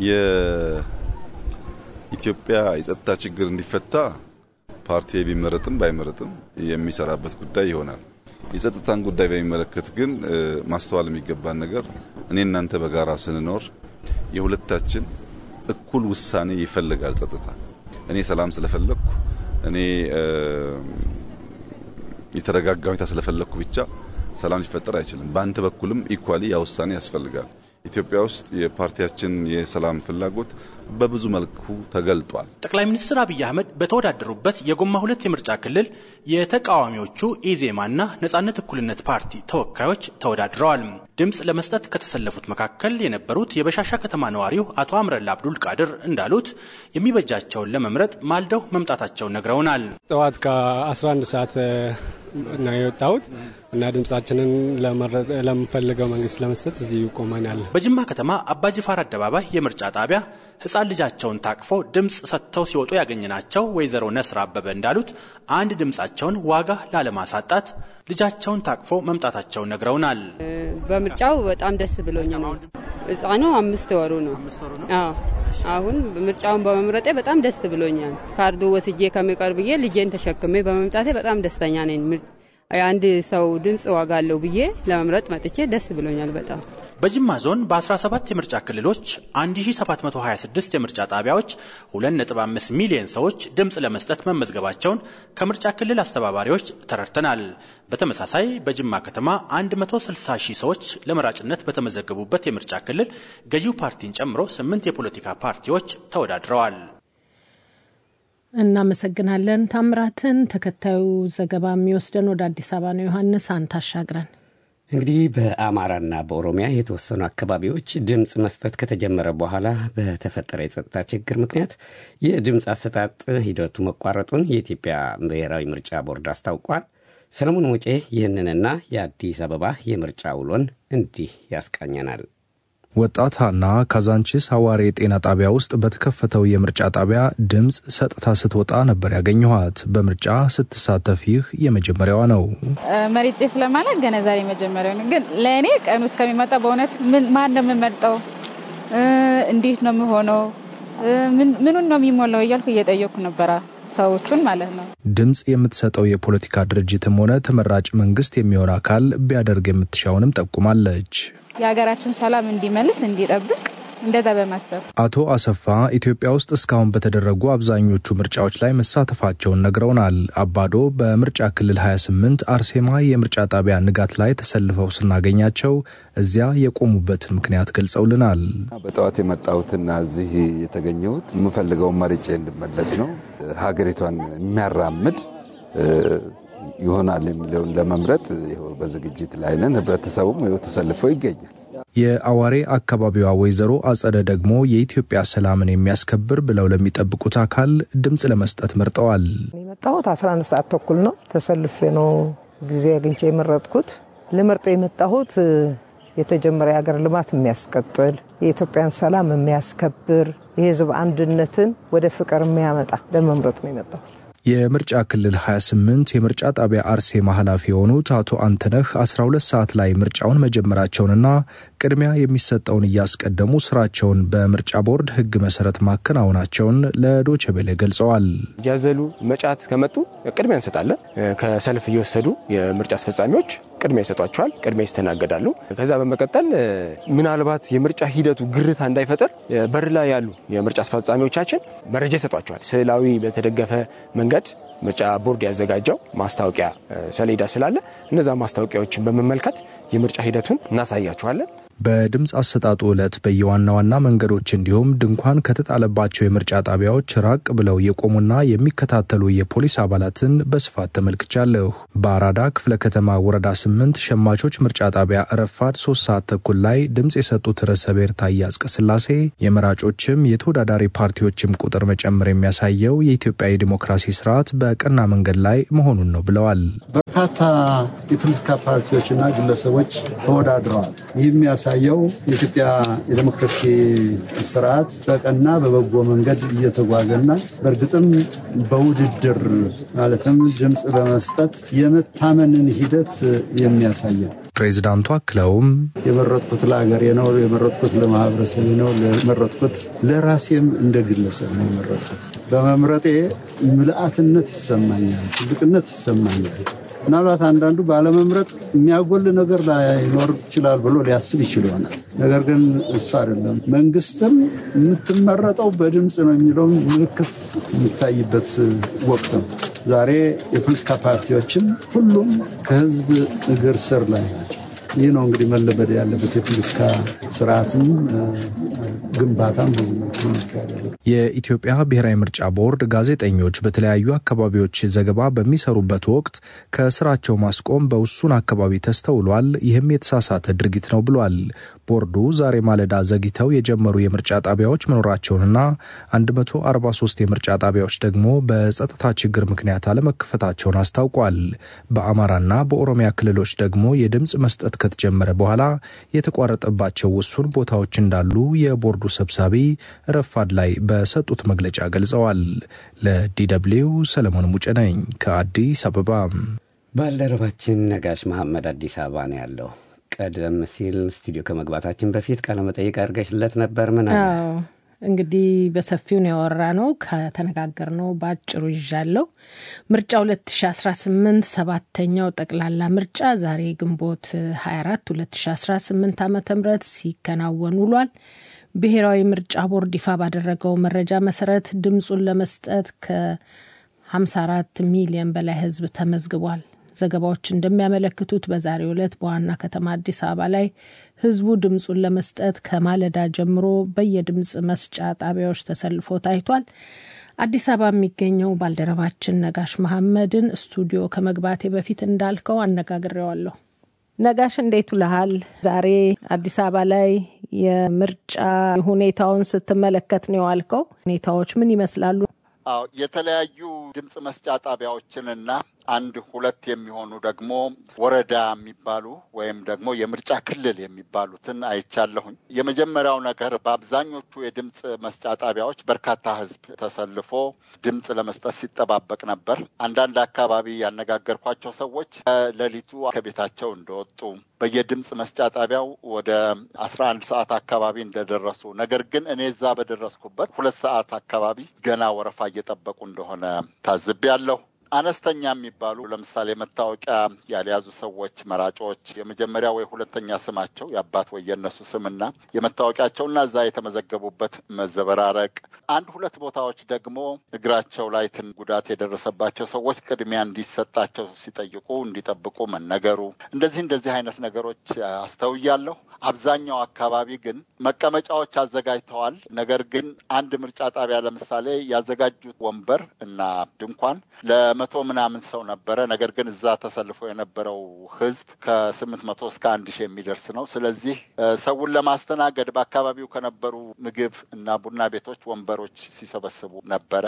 Speaker 5: የኢትዮጵያ የጸጥታ ችግር እንዲፈታ ፓርቲ ቢመረጥም ባይመረጥም የሚሰራበት ጉዳይ ይሆናል። የጸጥታን ጉዳይ በሚመለከት ግን ማስተዋል የሚገባን ነገር እኔ እናንተ በጋራ ስንኖር የሁለታችን እኩል ውሳኔ ይፈልጋል። ጸጥታ እኔ ሰላም ስለፈለግኩ እኔ የተረጋጋ ሁኔታ ስለፈለግኩ ብቻ ሰላም ሊፈጠር አይችልም። በአንተ በኩልም ኢኳሊ ያ ውሳኔ ያስፈልጋል። ኢትዮጵያ ውስጥ የፓርቲያችን የሰላም ፍላጎት በብዙ መልኩ ተገልጧል።
Speaker 9: ጠቅላይ ሚኒስትር አብይ አህመድ በተወዳደሩበት የጎማ ሁለት የምርጫ ክልል የተቃዋሚዎቹ ኢዜማና ነጻነት እኩልነት ፓርቲ ተወካዮች ተወዳድረዋል። ድምፅ ለመስጠት ከተሰለፉት መካከል የነበሩት የበሻሻ ከተማ ነዋሪው አቶ አምረላ አብዱል ቃድር እንዳሉት የሚበጃቸውን ለመምረጥ ማልደው መምጣታቸውን ነግረውናል።
Speaker 10: ጠዋት ከ11 ሰዓት ነው የወጣሁት እና ድምጻችንን ለምፈልገው መንግስት ለመስጠት እዚህ ቆመናል።
Speaker 9: በጅማ ከተማ አባጅፋር አደባባይ የምርጫ ጣቢያ ህፃን ልጃቸውን ታቅፈው ድምፅ ሰጥተው ሲወጡ ያገኘናቸው ወይዘሮ ነስር አበበ እንዳሉት አንድ ድምፃቸውን ዋጋ ላለማሳጣት ልጃቸውን ታቅፈው መምጣታቸውን ነግረውናል።
Speaker 11: በምርጫው በጣም ደስ ብሎኝ ነው። ህፃኑ አምስት ወሩ ነው። አሁን ምርጫውን በመምረጤ በጣም ደስ ብሎኛል። ካርዱ ወስጄ ከሚቀር ብዬ ልጄን ተሸክሜ በመምጣቴ በጣም ደስተኛ ነኝ። የአንድ ሰው ድምፅ ዋጋ አለው ብዬ ለመምረጥ መጥቼ ደስ ብሎኛል በጣም።
Speaker 9: በጅማ ዞን በ17 የምርጫ ክልሎች 1726 የምርጫ ጣቢያዎች 2.5 ሚሊዮን ሰዎች ድምፅ ለመስጠት መመዝገባቸውን ከምርጫ ክልል አስተባባሪዎች ተረድተናል። በተመሳሳይ በጅማ ከተማ 160 ሺህ ሰዎች ለመራጭነት በተመዘገቡበት የምርጫ ክልል ገዢው ፓርቲን ጨምሮ ስምንት የፖለቲካ ፓርቲዎች ተወዳድረዋል።
Speaker 2: እናመሰግናለን ታምራትን። ተከታዩ ዘገባ የሚወስደን ወደ አዲስ አበባ ነው። ዮሐንስ አንተ አሻግረን።
Speaker 3: እንግዲህ በአማራና በኦሮሚያ የተወሰኑ አካባቢዎች ድምፅ መስጠት ከተጀመረ በኋላ በተፈጠረ የጸጥታ ችግር ምክንያት የድምፅ አሰጣጥ ሂደቱ መቋረጡን የኢትዮጵያ ብሔራዊ ምርጫ ቦርድ አስታውቋል። ሰለሞን ሙጬ ይህንንና የአዲስ አበባ የምርጫ ውሎን እንዲህ ያስቃኘናል።
Speaker 12: ወጣት ሀና ካዛንቺስ ሐዋሬ የጤና ጣቢያ ውስጥ በተከፈተው የምርጫ ጣቢያ ድምፅ ሰጥታ ስትወጣ ነበር ያገኘኋት። በምርጫ ስትሳተፍ ይህ የመጀመሪያዋ ነው።
Speaker 13: መርጬ ስለማለት ገና ዛሬ መጀመሪያው ነው። ግን ለእኔ ቀኑ እስከሚመጣ በእውነት ማን ነው የምመርጠው፣ እንዴት ነው የሚሆነው፣ ምኑን ነው የሚሞላው እያልኩ እየጠየቅኩ ነበረ ሰዎቹን ማለት ነው።
Speaker 12: ድምፅ የምትሰጠው የፖለቲካ ድርጅትም ሆነ ተመራጭ መንግስት የሚሆን አካል ቢያደርግ የምትሻውንም ጠቁማለች።
Speaker 13: የሀገራችን ሰላም እንዲመልስ እንዲጠብቅ እንደዛ በማሰብ
Speaker 12: አቶ አሰፋ ኢትዮጵያ ውስጥ እስካሁን በተደረጉ አብዛኞቹ ምርጫዎች ላይ መሳተፋቸውን ነግረውናል። አባዶ በምርጫ ክልል 28 አርሴማ የምርጫ ጣቢያ ንጋት ላይ ተሰልፈው ስናገኛቸው እዚያ የቆሙበትን ምክንያት ገልጸውልናል።
Speaker 14: በጠዋት የመጣሁትና እዚህ የተገኘሁት የምፈልገውን መርጬ እንድመለስ ነው። ሀገሪቷን የሚያራምድ ይሆናል የሚለውን ለመምረጥ በዝግጅት ላይ ነን። ህብረተሰቡም ተሰልፈው ይገኛል።
Speaker 12: የአዋሬ አካባቢዋ ወይዘሮ አጸደ ደግሞ የኢትዮጵያ ሰላምን የሚያስከብር ብለው ለሚጠብቁት አካል ድምፅ ለመስጠት መርጠዋል።
Speaker 15: የመጣሁት 11 ሰዓት ተኩል ነው። ተሰልፌ ነው ጊዜ አግኝቼ የመረጥኩት። ልመርጥ የመጣሁት የተጀመረ የሀገር ልማት የሚያስቀጥል የኢትዮጵያን ሰላም የሚያስከብር የህዝብ አንድነትን ወደ ፍቅር የሚያመጣ ለመምረጥ ነው የመጣሁት።
Speaker 12: የምርጫ ክልል 28 የምርጫ ጣቢያ አርሴማ ኃላፊ የሆኑት አቶ አንተነህ 12 ሰዓት ላይ ምርጫውን መጀመራቸውንና ቅድሚያ የሚሰጠውን እያስቀደሙ ስራቸውን በምርጫ ቦርድ ህግ መሰረት ማከናወናቸውን ለዶቼ ቬለ ገልጸዋል።
Speaker 16: እያዘሉ መጫት ከመጡ ቅድሚያ እንሰጣለን። ከሰልፍ እየወሰዱ የምርጫ አስፈጻሚዎች ቅድሚያ ይሰጧቸዋል። ቅድሚያ ይስተናገዳሉ። ከዛ በመቀጠል ምናልባት የምርጫ ሂደቱ ግርታ እንዳይፈጠር በር ላይ ያሉ የምርጫ አስፈጻሚዎቻችን መረጃ ይሰጧቸዋል። ስዕላዊ በተደገፈ መንገድ ምርጫ ቦርድ ያዘጋጀው ማስታወቂያ ሰሌዳ ስላለ እነዛ ማስታወቂያዎችን በመመልከት የምርጫ ሂደቱን እናሳያቸዋለን።
Speaker 12: በድምፅ አሰጣጡ ዕለት በየዋና ዋና መንገዶች እንዲሁም ድንኳን ከተጣለባቸው የምርጫ ጣቢያዎች ራቅ ብለው የቆሙና የሚከታተሉ የፖሊስ አባላትን በስፋት ተመልክቻለሁ። በአራዳ ክፍለ ከተማ ወረዳ ስምንት ሸማቾች ምርጫ ጣቢያ ረፋድ ሶስት ሰዓት ተኩል ላይ ድምፅ የሰጡት ርዕሰ ብሔር ታዬ አጽቀሥላሴ የመራጮችም የተወዳዳሪ ፓርቲዎችም ቁጥር መጨመር የሚያሳየው የኢትዮጵያ የዲሞክራሲ ስርዓት በቀና መንገድ ላይ መሆኑን ነው ብለዋል።
Speaker 6: በርካታ የፖለቲካ ፓርቲዎችና ግለሰቦች ተወዳድረዋል። ይህ የሚያሳየው የኢትዮጵያ የዴሞክራሲ ስርዓት በቀና በበጎ መንገድ እየተጓዘና በእርግጥም በውድድር ማለትም ድምፅ በመስጠት የመታመንን ሂደት የሚያሳያል።
Speaker 12: ፕሬዚዳንቱ አክለውም
Speaker 6: የመረጥኩት ለሀገሬ ነው፣ የመረጥኩት ለማህበረሰቤ ነው፣ የመረጥኩት ለራሴም እንደ ግለሰብ ነው የመረጥኩት። በመምረጤ ምልአትነት ይሰማኛል፣ ትልቅነት ይሰማኛል። ምናልባት አንዳንዱ ባለመምረጥ የሚያጎል ነገር ላይኖር ይችላል ብሎ ሊያስብ ይችል ይሆናል። ነገር ግን እሱ አይደለም። መንግስትም የምትመረጠው በድምፅ ነው የሚለውን ምልክት የሚታይበት ወቅት ነው። ዛሬ የፖለቲካ ፓርቲዎችም ሁሉም ከህዝብ እግር ስር ላይ ናቸው። ይህ ነው እንግዲህ መለመድ ያለበት የፖለቲካ ስርዓትም ግንባታም
Speaker 12: የኢትዮጵያ ብሔራዊ ምርጫ ቦርድ ጋዜጠኞች በተለያዩ አካባቢዎች ዘገባ በሚሰሩበት ወቅት ከስራቸው ማስቆም በውሱን አካባቢ ተስተውሏል። ይህም የተሳሳተ ድርጊት ነው ብሏል። ቦርዱ ዛሬ ማለዳ ዘግይተው የጀመሩ የምርጫ ጣቢያዎች መኖራቸውንና 143 የምርጫ ጣቢያዎች ደግሞ በጸጥታ ችግር ምክንያት አለመከፈታቸውን አስታውቋል። በአማራና በኦሮሚያ ክልሎች ደግሞ የድምፅ መስጠት ከተጀመረ በኋላ የተቋረጠባቸው ውሱን ቦታዎች እንዳሉ የቦርዱ ሰብሳቢ ረፋድ ላይ በሰጡት መግለጫ ገልጸዋል። ለዲደብሊው ሰለሞን ሙጬ ነኝ ከአዲስ አበባ።
Speaker 3: ባልደረባችን ነጋሽ መሐመድ አዲስ አበባ ነው ያለው። ቀደም ሲል ስቱዲዮ ከመግባታችን በፊት ቃለመጠይቅ አድርገሽለት ነበር። ምን አለ?
Speaker 2: እንግዲህ በሰፊው ነው ያወራ ነው ከተነጋገር ነው በአጭሩ ይዣለው። ምርጫ 2018 ሰባተኛው ጠቅላላ ምርጫ ዛሬ ግንቦት 24 2018 ዓ ም ሲከናወን ውሏል። ብሔራዊ ምርጫ ቦርድ ይፋ ባደረገው መረጃ መሰረት ድምፁን ለመስጠት ከ54 ሚሊዮን በላይ ሕዝብ ተመዝግቧል። ዘገባዎች እንደሚያመለክቱት በዛሬው ዕለት በዋና ከተማ አዲስ አበባ ላይ ህዝቡ ድምፁን ለመስጠት ከማለዳ ጀምሮ በየድምፅ መስጫ ጣቢያዎች ተሰልፎ ታይቷል። አዲስ አበባ የሚገኘው ባልደረባችን ነጋሽ መሐመድን ስቱዲዮ ከመግባቴ በፊት እንዳልከው አነጋግሬዋለሁ። ነጋሽ እንዴት ውለሃል? ዛሬ አዲስ አበባ ላይ የምርጫ ሁኔታውን ስትመለከት ነው የዋልከው። ሁኔታዎች ምን ይመስላሉ?
Speaker 17: አዎ የተለያዩ ድምፅ መስጫ ጣቢያዎችንና አንድ ሁለት የሚሆኑ ደግሞ ወረዳ የሚባሉ ወይም ደግሞ የምርጫ ክልል የሚባሉትን አይቻለሁኝ። የመጀመሪያው ነገር በአብዛኞቹ የድምፅ መስጫ ጣቢያዎች በርካታ ሕዝብ ተሰልፎ ድምፅ ለመስጠት ሲጠባበቅ ነበር። አንዳንድ አካባቢ ያነጋገርኳቸው ሰዎች ሌሊቱ ከቤታቸው እንደወጡ በየድምፅ መስጫ ጣቢያው ወደ አስራ አንድ ሰዓት አካባቢ እንደደረሱ ነገር ግን እኔ እዛ በደረስኩበት ሁለት ሰዓት አካባቢ ገና ወረፋ እየጠበቁ እንደሆነ ታዝቤያለሁ። አነስተኛ የሚባሉ ለምሳሌ መታወቂያ ያልያዙ ሰዎች መራጮች የመጀመሪያ ወይ ሁለተኛ ስማቸው የአባት ወይ የእነሱ ስምና የመታወቂያቸውና እዛ የተመዘገቡበት መዘበራረቅ፣ አንድ ሁለት ቦታዎች ደግሞ እግራቸው ላይ ትን ጉዳት የደረሰባቸው ሰዎች ቅድሚያ እንዲሰጣቸው ሲጠይቁ እንዲጠብቁ መነገሩ፣ እንደዚህ እንደዚህ አይነት ነገሮች አስተውያለሁ። አብዛኛው አካባቢ ግን መቀመጫዎች አዘጋጅተዋል። ነገር ግን አንድ ምርጫ ጣቢያ ለምሳሌ ያዘጋጁት ወንበር እና ድንኳን ለመቶ ምናምን ሰው ነበረ። ነገር ግን እዛ ተሰልፎ የነበረው ሕዝብ ከስምንት መቶ እስከ አንድ ሺህ የሚደርስ ነው። ስለዚህ ሰውን ለማስተናገድ በአካባቢው ከነበሩ ምግብ እና ቡና ቤቶች ወንበሮች ሲሰበስቡ ነበረ።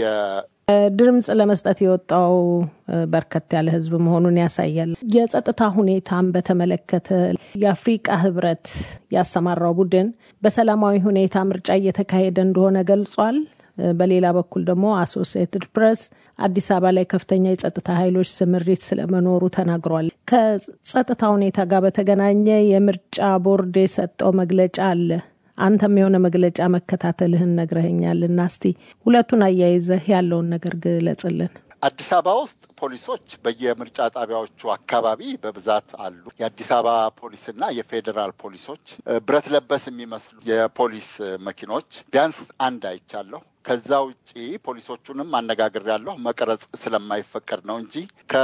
Speaker 2: ድምፅ ለመስጠት የወጣው በርከት ያለ ህዝብ መሆኑን ያሳያል። የጸጥታ ሁኔታን በተመለከተ የአፍሪቃ ህብረት ያሰማራው ቡድን በሰላማዊ ሁኔታ ምርጫ እየተካሄደ እንደሆነ ገልጿል። በሌላ በኩል ደግሞ አሶሲየትድ ፕሬስ አዲስ አበባ ላይ ከፍተኛ የጸጥታ ኃይሎች ስምሪት ስለመኖሩ ተናግሯል። ከጸጥታ ሁኔታ ጋር በተገናኘ የምርጫ ቦርድ የሰጠው መግለጫ አለ። አንተም የሆነ መግለጫ መከታተልህን ነግረኸኛል እና እስቲ ሁለቱን አያይዘህ ያለውን ነገር ግለጽልን።
Speaker 17: አዲስ አበባ ውስጥ ፖሊሶች በየምርጫ ጣቢያዎቹ አካባቢ በብዛት አሉ። የአዲስ አበባ ፖሊስና የፌዴራል ፖሊሶች ብረት ለበስ የሚመስሉ የፖሊስ መኪኖች ቢያንስ አንድ አይቻለሁ። ከዛ ውጪ ፖሊሶቹንም አነጋግሬያለሁ። መቅረጽ ስለማይፈቀድ ነው እንጂ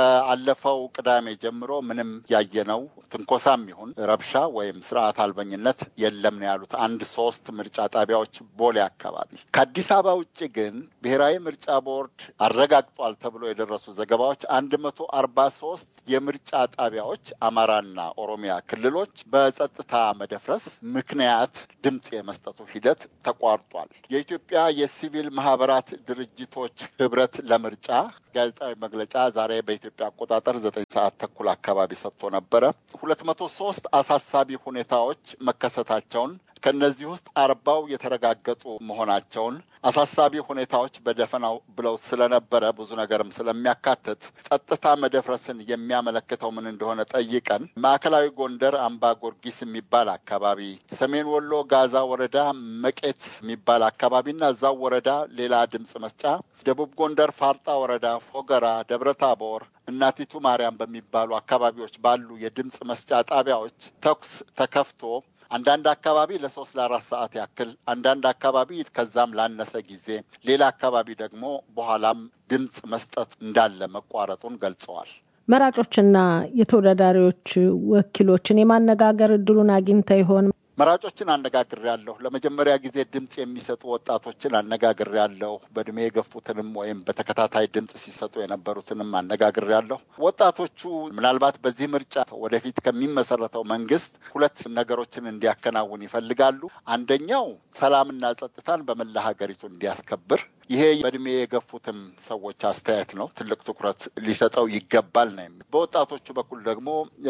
Speaker 17: ከአለፈው ቅዳሜ ጀምሮ ምንም ያየነው ትንኮሳም ይሁን ረብሻ ወይም ስርዓት አልበኝነት የለም ነው ያሉት። አንድ ሶስት ምርጫ ጣቢያዎች ቦሌ አካባቢ። ከአዲስ አበባ ውጭ ግን ብሔራዊ ምርጫ ቦርድ አረጋግጧል ተብሎ የደረሱ ዘገባዎች አንድ መቶ አርባ ሶስት የምርጫ ጣቢያዎች አማራና ኦሮሚያ ክልሎች በጸጥታ መደፍረስ ምክንያት ድምፅ የመስጠቱ ሂደት ተቋርጧል። የኢትዮጵያ የሲቪል ማህበራት ድርጅቶች ህብረት ለምርጫ ጋዜጣዊ መግለጫ ዛሬ በኢትዮጵያ አቆጣጠር ዘጠኝ ሰዓት ተኩል አካባቢ ሰጥቶ ነበረ። ሁለት መቶ ሶስት አሳሳቢ ሁኔታዎች መከሰታቸውን ከእነዚህ ውስጥ አርባው የተረጋገጡ መሆናቸውን አሳሳቢ ሁኔታዎች በደፈናው ብለው ስለነበረ ብዙ ነገርም ስለሚያካትት ጸጥታ መደፍረስን የሚያመለክተው ምን እንደሆነ ጠይቀን ማዕከላዊ ጎንደር አምባ ጎርጊስ የሚባል አካባቢ፣ ሰሜን ወሎ ጋዛ ወረዳ መቄት የሚባል አካባቢና እዛው ወረዳ ሌላ ድምፅ መስጫ፣ ደቡብ ጎንደር ፋርጣ ወረዳ ፎገራ፣ ደብረ ታቦር እናቲቱ ማርያም በሚባሉ አካባቢዎች ባሉ የድምፅ መስጫ ጣቢያዎች ተኩስ ተከፍቶ አንዳንድ አካባቢ ለሶስት ለአራት ሰዓት ያክል አንዳንድ አካባቢ ከዛም ላነሰ ጊዜ ሌላ አካባቢ ደግሞ በኋላም ድምፅ መስጠት እንዳለ መቋረጡን ገልጸዋል።
Speaker 2: መራጮችና የተወዳዳሪዎች ወኪሎችን የማነጋገር እድሉን አግኝተ ይሆን?
Speaker 17: መራጮችን አነጋግሬያለሁ። ለመጀመሪያ ጊዜ ድምፅ የሚሰጡ ወጣቶችን አነጋግሬያለሁ። በእድሜ የገፉትንም ወይም በተከታታይ ድምፅ ሲሰጡ የነበሩትንም አነጋግሬያለሁ። ወጣቶቹ ምናልባት በዚህ ምርጫ ወደፊት ከሚመሰረተው መንግስት ሁለት ነገሮችን እንዲያከናውን ይፈልጋሉ። አንደኛው ሰላምና ጸጥታን በመላ ሀገሪቱ እንዲያስከብር ይሄ በእድሜ የገፉትም ሰዎች አስተያየት ነው። ትልቅ ትኩረት ሊሰጠው ይገባል ነው። በወጣቶቹ በኩል ደግሞ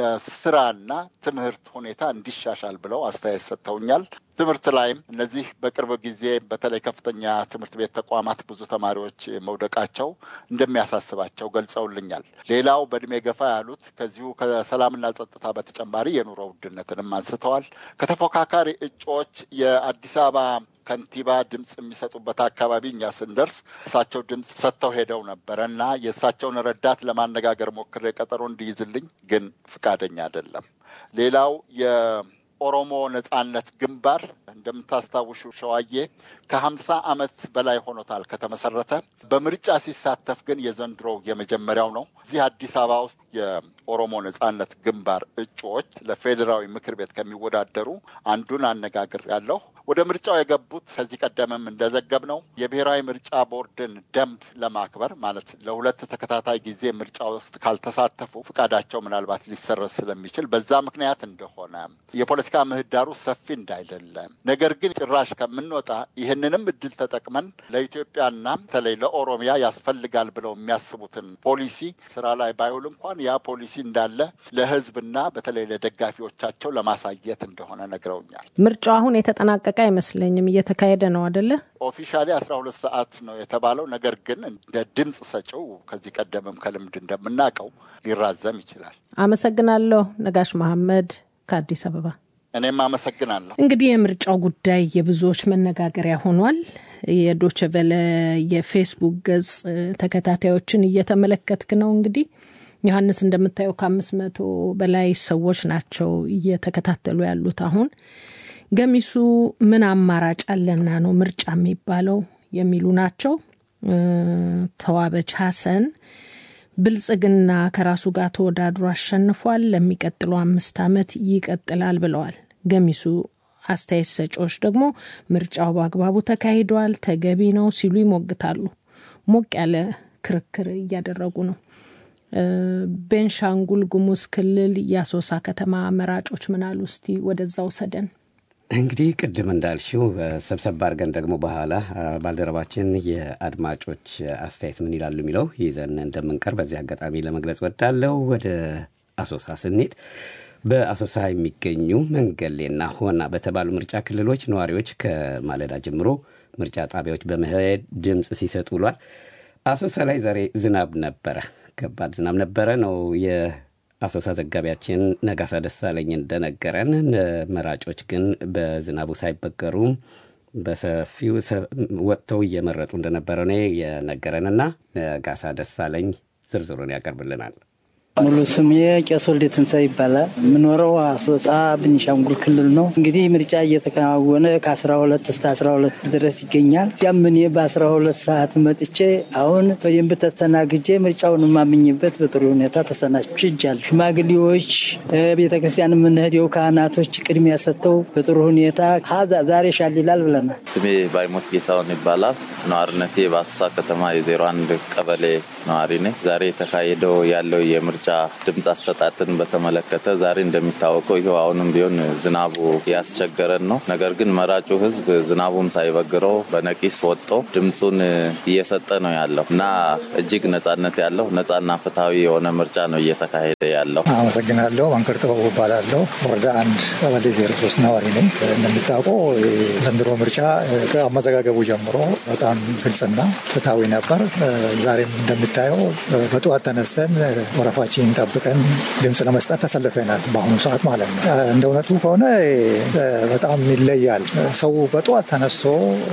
Speaker 17: ስራና ትምህርት ሁኔታ እንዲሻሻል ብለው አስተያየት ሰጥተውኛል። ትምህርት ላይም እነዚህ በቅርብ ጊዜ በተለይ ከፍተኛ ትምህርት ቤት ተቋማት ብዙ ተማሪዎች መውደቃቸው እንደሚያሳስባቸው ገልጸውልኛል። ሌላው በእድሜ ገፋ ያሉት ከዚሁ ከሰላምና ጸጥታ በተጨማሪ የኑሮ ውድነትንም አንስተዋል። ከተፎካካሪ እጩዎች የአዲስ አበባ ከንቲባ ድምፅ የሚሰጡበት አካባቢ እኛ ስንደርስ እሳቸው ድምፅ ሰጥተው ሄደው ነበረ እና የእሳቸውን ረዳት ለማነጋገር ሞክሬ ቀጠሮ እንዲይዝልኝ ግን ፍቃደኛ አይደለም። ሌላው የኦሮሞ ነጻነት ግንባር እንደምታስታውሹ ሸዋዬ ከሀምሳ ዓመት በላይ ሆኖታል ከተመሰረተ። በምርጫ ሲሳተፍ ግን የዘንድሮው የመጀመሪያው ነው። እዚህ አዲስ አበባ ውስጥ የኦሮሞ ነጻነት ግንባር እጩዎች ለፌዴራዊ ምክር ቤት ከሚወዳደሩ አንዱን አነጋግር ያለሁ ወደ ምርጫው የገቡት ከዚህ ቀደምም እንደዘገብ ነው የብሔራዊ ምርጫ ቦርድን ደንብ ለማክበር ማለት ለሁለት ተከታታይ ጊዜ ምርጫ ውስጥ ካልተሳተፉ ፍቃዳቸው ምናልባት ሊሰረዝ ስለሚችል በዛ ምክንያት እንደሆነ የፖለቲካ ምህዳሩ ሰፊ እንዳይደለ ነገር ግን ጭራሽ ከምንወጣ ይህንንም እድል ተጠቅመን ለኢትዮጵያና በተለይ ለኦሮሚያ ያስፈልጋል ብለው የሚያስቡትን ፖሊሲ ስራ ላይ ባይውል እንኳን ያ ፖሊሲ እንዳለ ለህዝብና በተለይ ለደጋፊዎቻቸው ለማሳየት እንደሆነ ነግረውኛል።
Speaker 2: ምርጫው አሁን የተጠናቀቀ አይመስለኝም። እየተካሄደ ነው አደለ?
Speaker 17: ኦፊሻሊ አስራ ሁለት ሰዓት ነው የተባለው። ነገር ግን እንደ ድምፅ ሰጪው ከዚህ ቀደምም ከልምድ እንደምናውቀው ሊራዘም ይችላል።
Speaker 2: አመሰግናለሁ። ነጋሽ መሐመድ ከአዲስ አበባ።
Speaker 17: እኔም አመሰግናለሁ።
Speaker 2: እንግዲህ የምርጫው ጉዳይ የብዙዎች መነጋገሪያ ሆኗል። የዶችቨለ የፌስቡክ ገጽ ተከታታዮችን እየተመለከትክ ነው እንግዲህ ዮሐንስ እንደምታየው ከአምስት መቶ በላይ ሰዎች ናቸው እየተከታተሉ ያሉት። አሁን ገሚሱ ምን አማራጭ አለና ነው ምርጫ የሚባለው የሚሉ ናቸው። ተዋበች ሀሰን ብልጽግና ከራሱ ጋር ተወዳድሮ አሸንፏል፣ ለሚቀጥለው አምስት ዓመት ይቀጥላል ብለዋል። ገሚሱ አስተያየት ሰጪዎች ደግሞ ምርጫው በአግባቡ ተካሂዷል፣ ተገቢ ነው ሲሉ ይሞግታሉ። ሞቅ ያለ ክርክር እያደረጉ ነው። ቤንሻንጉል ጉሙዝ ክልል የአሶሳ ከተማ መራጮች ምን አሉ? እስቲ ወደዛ ውሰደን።
Speaker 3: እንግዲህ ቅድም እንዳልሽው ሰብሰብ አድርገን ደግሞ በኋላ ባልደረባችን የአድማጮች አስተያየት ምን ይላሉ የሚለው ይዘን እንደምንቀር በዚህ አጋጣሚ ለመግለጽ ወዳለው ወደ አሶሳ ስንሄድ በአሶሳ የሚገኙ መንገሌና ሆና በተባሉ ምርጫ ክልሎች ነዋሪዎች ከማለዳ ጀምሮ ምርጫ ጣቢያዎች በመሄድ ድምፅ ሲሰጡ ውሏል። አሶሳ ላይ ዛሬ ዝናብ ነበረ፣ ከባድ ዝናብ ነበረ ነው የአሶሳ ዘጋቢያችን ነጋሳ ደሳለኝ እንደነገረን። መራጮች ግን በዝናቡ ሳይበገሩ በሰፊው ወጥተው እየመረጡ እንደነበረ ነው የነገረንና ነጋሳ ደሳለኝ ዝርዝሩን ያቀርብልናል።
Speaker 18: ሙሉ ስሜ ቄስ ወልዴ ትንሣኤ ይባላል። የምኖረው አሶሳ ቤኒሻንጉል ክልል ነው። እንግዲህ ምርጫ እየተከናወነ ከ12 እስከ 12 ድረስ ይገኛል። እዚያም እኔ በ12 ሰዓት መጥቼ አሁን በደንብ ተስተናግጄ ምርጫውን የማምኝበት በጥሩ ሁኔታ ተሰናችጃለሁ። ሽማግሌዎች፣ ቤተ ክርስቲያን የምንሄደው ካህናቶች ቅድሚያ ሰጥተው በጥሩ ሁኔታ ሀዛ ዛሬ ሻል ይላል ብለናል።
Speaker 19: ስሜ ባይሞት ጌታውን ይባላል። ነዋሪነቴ በአሶሳ ከተማ የዜሮ አንድ ቀበሌ ነዋሪ ነኝ። ዛሬ የተካሄደው ያለው የምርጫ ድምፅ አሰጣጥን በተመለከተ ዛሬ እንደሚታወቀው ይኸው አሁንም ቢሆን ዝናቡ ያስቸገረን ነው። ነገር ግን መራጩ ሕዝብ ዝናቡም ሳይበግረው በነቂስ ወጥቶ ድምፁን እየሰጠ ነው ያለው እና እጅግ ነጻነት ያለው ነጻና ፍትሐዊ የሆነ ምርጫ ነው እየተካሄደ ያለው።
Speaker 20: አመሰግናለሁ። አንከር ጥበቡ እባላለሁ። ወረዳ አንድ ቀበሌ ዜሮ ሶስት ነዋሪ ነኝ። እንደሚታወቀው ዘንድሮ ምርጫ ከአመዘጋገቡ ጀምሮ በጣም ግልጽና ፍትሐዊ ነበር። ዛሬም እንደሚታየው በጠዋት ተነስተን ወረፋችን ጠብቀን ድምፅ ለመስጠት ተሰልፈናል። በአሁኑ ሰዓት ማለት ነው። እንደ እውነቱ ከሆነ በጣም ይለያል። ሰው በጠዋት ተነስቶ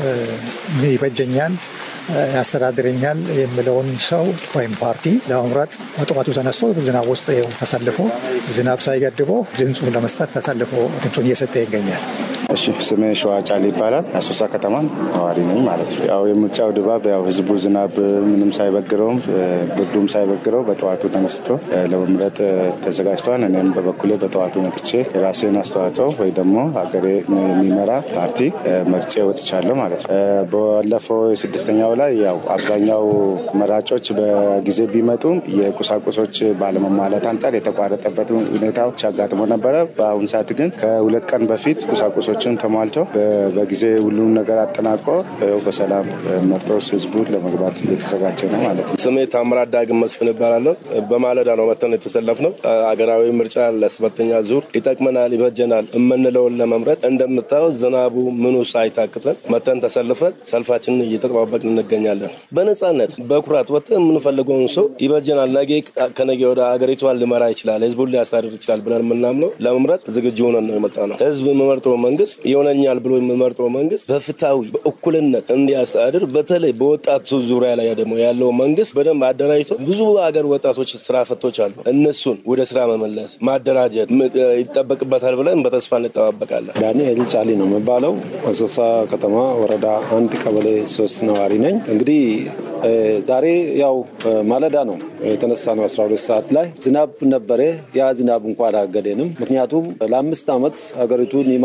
Speaker 20: ይበጀኛል ያስተዳድረኛል የሚለውን ሰው ወይም ፓርቲ ለመምረጥ በጠዋቱ ተነስቶ ዝናብ ውስጥ ተሰልፎ ዝናብ ሳይገድበው ድምፁን ለመስጠት ተሰልፎ ድምፁን እየሰጠ ይገኛል።
Speaker 21: እሺ ስሜ ሸዋ ጫል ይባላል። አሶሳ ከተማ ነዋሪ ነኝ ማለት ነው። ያው የምርጫው ድባብ ያው ህዝቡ ዝናብ ምንም ሳይበግረውም ብርዱም ሳይበግረው በጠዋቱ ተነስቶ ለመምረጥ ተዘጋጅቷል። እኔም በበኩሌ በጠዋቱ መጥቼ የራሴን አስተዋጽኦ ወይ ደግሞ ሀገሬ የሚመራ ፓርቲ መርጬ ወጥቻለሁ ማለት ነው። ባለፈው ስድስተኛው ላይ ያው አብዛኛው መራጮች በጊዜ ቢመጡም የቁሳቁሶች ባለመሟላት አንጻር የተቋረጠበት ሁኔታዎች አጋጥሞ ነበረ። በአሁኑ ሰዓት ግን ከሁለት ቀን በፊት ቁሳቁሶች ሰዎችን ተሟልቶ በጊዜ ሁሉም ነገር አጠናቆ በሰላም መርጦ ህዝቡን ለመግባት እየተዘጋጀ ነው ማለት ነው።
Speaker 8: ስሜ ታምራት ዳግም መስፍን እባላለሁ። በማለዳ ነው መተን የተሰለፍነው። አገራዊ ምርጫ ለሰባተኛ ዙር ይጠቅመናል፣ ይበጀናል የምንለውን ለመምረጥ እንደምታየው ዝናቡ ምኑ ሳይታክተን መተን ተሰልፈን ሰልፋችንን እየተጠባበቅን እንገኛለን። በነጻነት በኩራት ወጥተን የምንፈልገውን ሰው ይበጀናል፣ ነገ ከነገ ወደ አገሪቷን ሊመራ ይችላል፣ ህዝቡን ሊያስተዳድር ይችላል ብለን የምናምነው ለመምረጥ ዝግጁ ሆነን ነው የመጣ ነው። ህዝብ የምመርጠው መንግስት ይሆነኛል ብሎ የሚመርጠው መንግስት በፍትሐዊ በእኩልነት እንዲያስተዳድር በተለይ በወጣቱ ዙሪያ ላይ ደግሞ ያለው መንግስት በደንብ አደራጅቶ ብዙ ሀገር ወጣቶች ስራ ፈቶች አሉ። እነሱን ወደ ስራ መመለስ ማደራጀት ይጠበቅበታል ብለን በተስፋ እንጠባበቃለን።
Speaker 22: ዳንኤል ጫሊ ነው የሚባለው አሶሳ ከተማ ወረዳ አንድ ቀበሌ ሶስት ነዋሪ ነኝ። እንግዲህ ዛሬ ያው ማለዳ ነው የተነሳ ነው 12 ሰዓት ላይ ዝናብ ነበረ። ያ ዝናብ እንኳ አላገደንም። ምክንያቱም ለአምስት ዓመት ሀገሪቱን ይመራል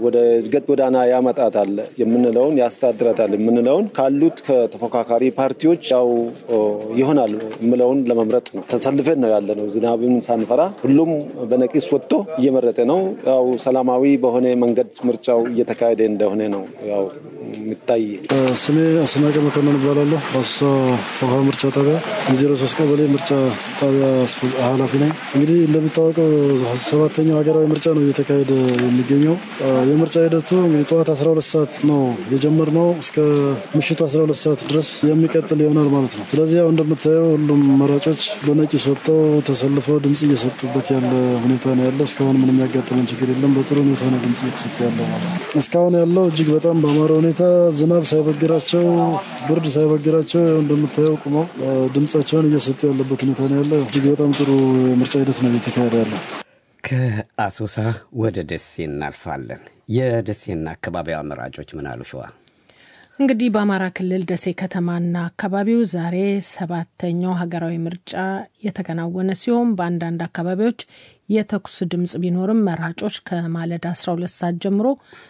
Speaker 22: ወደ እድገት ጎዳና ያመጣታል የምንለውን ያስተዳድራታል የምንለውን ካሉት ከተፎካካሪ ፓርቲዎች ያው ይሆናል የምለውን ለመምረጥ ነው ተሰልፈን ነው ያለ ነው። ዝናብን ሳንፈራ ሁሉም በነቂስ ወጥቶ እየመረጠ ነው። ያው ሰላማዊ በሆነ መንገድ ምርጫው እየተካሄደ እንደሆነ ነው ያው የሚታይ።
Speaker 4: ስሜ አስናቀ መኮንን እባላለሁ። በአሶሳ ውሃ ምርጫ ጣቢያ የዜሮ ሶስት ቀበሌ ምርጫ ጣቢያ ኃላፊ ነኝ። እንግዲህ እንደሚታወቀው ሰባተኛው ሀገራዊ ምርጫ ነው እየተካሄደ የሚገኘው። የምርጫ ሂደቱ እንግዲህ ጠዋት 12 ሰዓት ነው የጀመርነው እስከ ምሽቱ 12 ሰዓት ድረስ የሚቀጥል ይሆናል ማለት ነው። ስለዚህ ያው እንደምታየው ሁሉም መራጮች በነቂስ ወጥተው ተሰልፈው ድምጽ እየሰጡበት ያለ ሁኔታ ነው ያለው። እስካሁን ምንም ያጋጠመን ችግር የለም። በጥሩ ሁኔታ ነው ድምጽ እየተሰጠ ያለው ማለት ነው። እስካሁን ያለው እጅግ በጣም በአማረ ሁኔታ ዝናብ ሳይበግራቸው፣ ብርድ ሳይበግራቸው እንደምታየው ቁመው ድምጻቸውን እየሰጡ ያለበት ሁኔታ ነው ያለው። እጅግ በጣም ጥሩ የምርጫ ሂደት ነው እየተካሄደ ያለው።
Speaker 3: ከአሶሳ ወደ ደሴ እናልፋለን። የደሴና አካባቢዋ መራጮች ምን አሉ? ሸዋ
Speaker 2: እንግዲህ በአማራ ክልል ደሴ ከተማና አካባቢው ዛሬ ሰባተኛው ሀገራዊ ምርጫ የተከናወነ ሲሆን በአንዳንድ አካባቢዎች የተኩስ ድምፅ ቢኖርም መራጮች ከማለዳ 12 ሰዓት ጀምሮ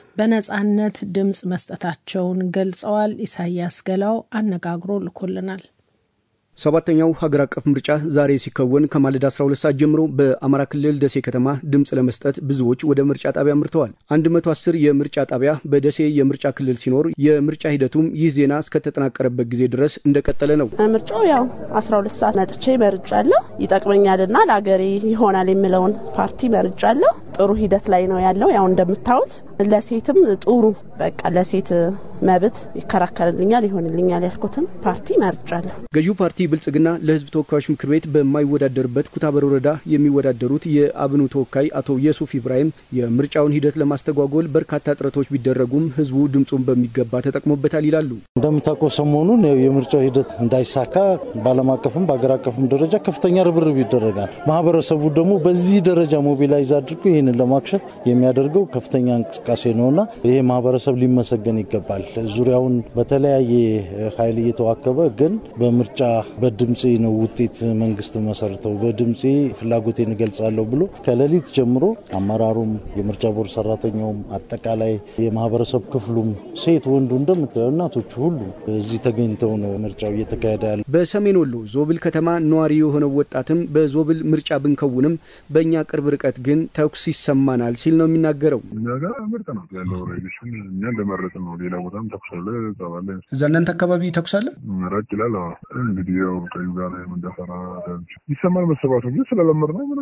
Speaker 2: በነጻነት ድምፅ መስጠታቸውን ገልጸዋል። ኢሳያስ ገላው አነጋግሮ ልኮልናል።
Speaker 7: ሰባተኛው ሀገር አቀፍ ምርጫ ዛሬ ሲከወን ከማለዳ 12 ሰዓት ጀምሮ በአማራ ክልል ደሴ ከተማ ድምፅ ለመስጠት ብዙዎች ወደ ምርጫ ጣቢያ አምርተዋል። 110 የምርጫ ጣቢያ በደሴ የምርጫ ክልል ሲኖር የምርጫ ሂደቱም ይህ ዜና እስከተጠናቀረበት ጊዜ ድረስ እንደቀጠለ ነው።
Speaker 23: ምርጫው ያው 12 ሰዓት መጥቼ መርጫለሁ። ይጠቅመኛልና ለአገሬ ይሆናል የምለውን ፓርቲ መርጫለሁ። ጥሩ ሂደት ላይ ነው ያለው። ያው እንደምታዩት ለሴትም ጥሩ በቃ ለሴት መብት ይከራከርልኛል ይሆንልኛል ያልኩትን ፓርቲ መርጫለሁ።
Speaker 7: ገዢው ፓርቲ ብልጽግና ለሕዝብ ተወካዮች ምክር ቤት በማይወዳደርበት ኩታበር ወረዳ የሚወዳደሩት የአብኑ ተወካይ አቶ የሱፍ ኢብራሂም የምርጫውን ሂደት ለማስተጓጎል በርካታ ጥረቶች ቢደረጉም ሕዝቡ ድምፁን በሚገባ ተጠቅሞበታል ይላሉ።
Speaker 24: እንደምታውቀው ሰሞኑን የምርጫው ሂደት እንዳይሳካ በዓለም አቀፍም በአገር አቀፍም ደረጃ ከፍተኛ ርብርብ ይደረጋል። ማህበረሰቡ ደግሞ በዚህ ደረጃ ሞቢላይዝ አድርጎ ይህንን ለማክሸፍ የሚያደርገው ከፍተኛ እንቅስቃሴ ነውና ይሄ ማህበረሰብ ሊመሰገን ይገባል። ዙሪያውን በተለያየ ኃይል እየተዋከበ ግን በምርጫ በድምፄ ነው ውጤት መንግስት መሰርተው በድምፄ ፍላጎቴን እገልጻለሁ ብሎ ከሌሊት ጀምሮ አመራሩም፣ የምርጫ ቦርድ ሰራተኛውም፣ አጠቃላይ የማህበረሰብ ክፍሉም ሴት ወንዱ እንደምታየው እናቶቹ ሁሉ እዚህ ተገኝተው ነው ምርጫው እየተካሄደ ያለ።
Speaker 7: በሰሜን ወሎ ዞብል ከተማ ነዋሪ የሆነው ወጣትም በዞብል ምርጫ ብንከውንም በእኛ ቅርብ ርቀት ግን ተኩስ ይሰማናል ሲል ነው የሚናገረው።
Speaker 25: እኛ ጋር ምርጥ ነው ያለው ሬዲሽን እኛ እንደመረጥ ነው። ሌላ ቦታም ተኩስ አለ ጸባለ
Speaker 7: እዛ እናንተ አካባቢ ተኩስ አለ
Speaker 25: ራቅ ይላል። እንግዲህ ያው ቀዩ ጋር የምንደፈራ ይሰማል መሰባቱ ግን ስለለመድ ነው